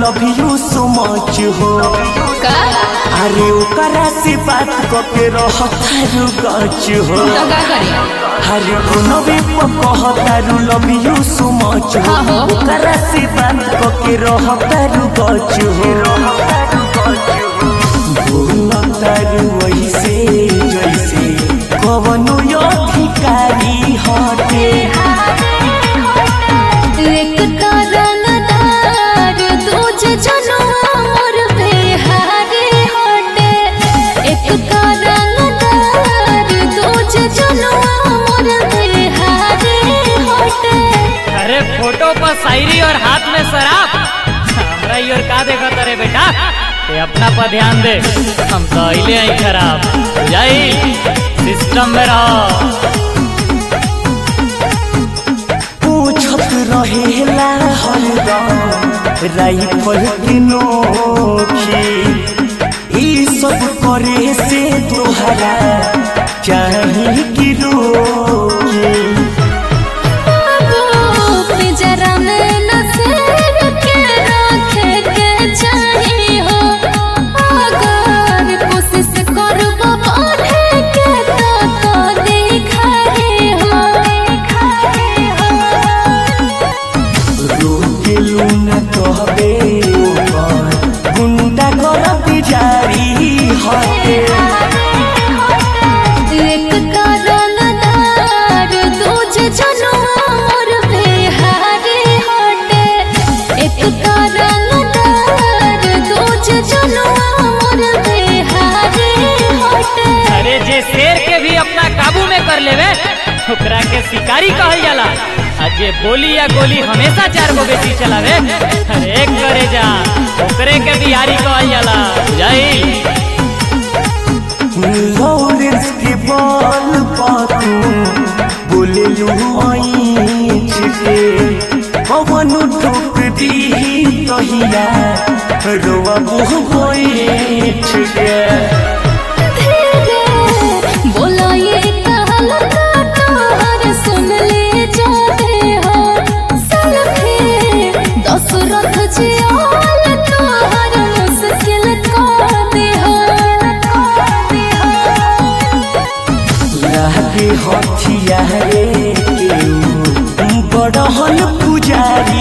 Love you so much हो का अरे ओकरा से बात करके रह तारू गच हो तो का करी अरे कोनो भी कह तारू लव यू सो मच हो हाँ हो। ओकरा से बात करके रह तारू गच हो बोल तारू वैसे जैसे कवनो अधिकारी हटे एक कारणदार दूजे जनुआ मोर बिहारी हटे एक कारणदार दूजे जनुआ मोर बिहारी हटे अरे फोटो पर शायरी और हाथ में शराब हमरा ई और का देखा तारे बेटा ये अपना पर ध्यान दे हम तो अइले आई खराब जाई सिस्टम में रहो पूछत रहेला हरदम राइफल की नोखी ई सब करे से तोहरा चाही कि रोकी पिंजरा में नसेर के रखे के चाही हो अगर कोशिश करबो बढ़े के तो तो दिखाई हो रोकेलू न कहबे ओकर गुंडा करत जारी हटे एक कारणदार दूजे जनुआ मोर बिहारी हटे एक कारणदार दूजे जनुआ मोर बिहारी हटे अरे जे शेर के भी अपना काबू में कर लेवे ओकरा के शिकारी कहल जाला आ जे बोली या गोली हमेशा चार गो बेटी चलावे अरे एक करे जा ओकरे के बिहारी कहल जाला जाई लॉरेंस के बॉल पातू बोले लू आईच के पवन ठोक दी कहिया रोवा बुह बैठ के धीरे बोला ये कहल तोहर सुन ले जाते हो सलखे दशरथ जी आल तोहर मुश्किल कर दे हो लागे हथिया रे केहू बड़हल पुजारी